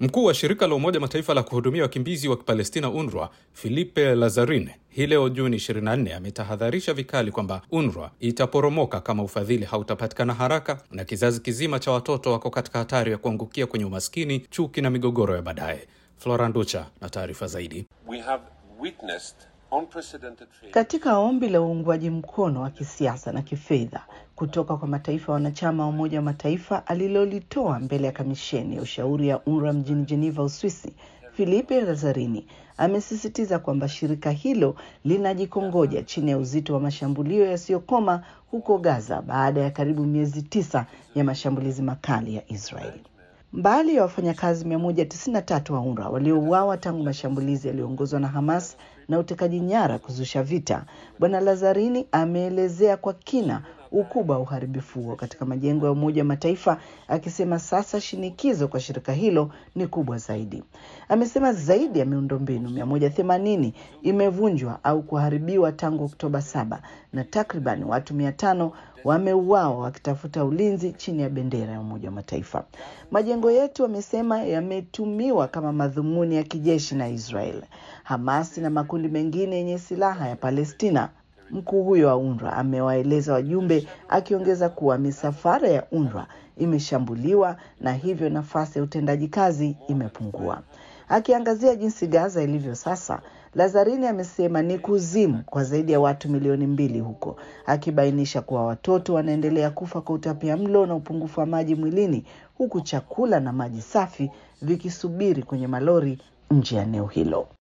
Mkuu wa shirika la Umoja Mataifa la kuhudumia wakimbizi wa Palestina, UNRWA, Filipe Lazzarini, hii leo Juni 24 ametahadharisha vikali kwamba UNRWA itaporomoka kama ufadhili hautapatikana haraka na kizazi kizima cha watoto wako katika hatari ya kuangukia kwenye umaskini, chuki na migogoro ya baadaye. Flora Nducha na taarifa zaidi. We have witnessed unprecedented failure. Katika ombi la uungwaji mkono wa kisiasa na kifedha kutoka kwa mataifa wanachama wa Umoja wa Mataifa alilolitoa mbele ya kamisheni ya ushauri ya UNRWA mjini Geneva, Uswisi, Filipe Lazzarini amesisitiza kwamba shirika hilo linajikongoja chini ya uzito wa mashambulio yasiyokoma huko Gaza baada ya karibu miezi tisa ya mashambulizi makali ya Israeli. Mbali ya wafanyakazi 193 wa UNRWA waliouawa tangu mashambulizi yaliyoongozwa na Hamas na utekaji nyara kuzusha vita, Bwana Lazzarini ameelezea kwa kina ukubwa wa uharibifu huo katika majengo ya Umoja wa Mataifa, akisema sasa shinikizo kwa shirika hilo ni kubwa zaidi. Amesema zaidi ya miundombinu 180 imevunjwa au kuharibiwa tangu Oktoba saba na takriban watu 500 wameuawa wakitafuta ulinzi chini ya bendera ya Umoja wa Mataifa. Majengo yetu, amesema, yametumiwa kama madhumuni ya kijeshi na Israel, Hamasi na makundi mengine yenye silaha ya Palestina. Mkuu huyo wa UNRWA amewaeleza wajumbe, akiongeza kuwa misafara ya UNRWA imeshambuliwa na hivyo nafasi ya utendaji kazi imepungua. Akiangazia jinsi Gaza ilivyo sasa, Lazzarini amesema ni kuzimu kwa zaidi ya watu milioni mbili huko, akibainisha kuwa watoto wanaendelea kufa kwa utapia mlo na upungufu wa maji mwilini, huku chakula na maji safi vikisubiri kwenye malori nje ya eneo hilo.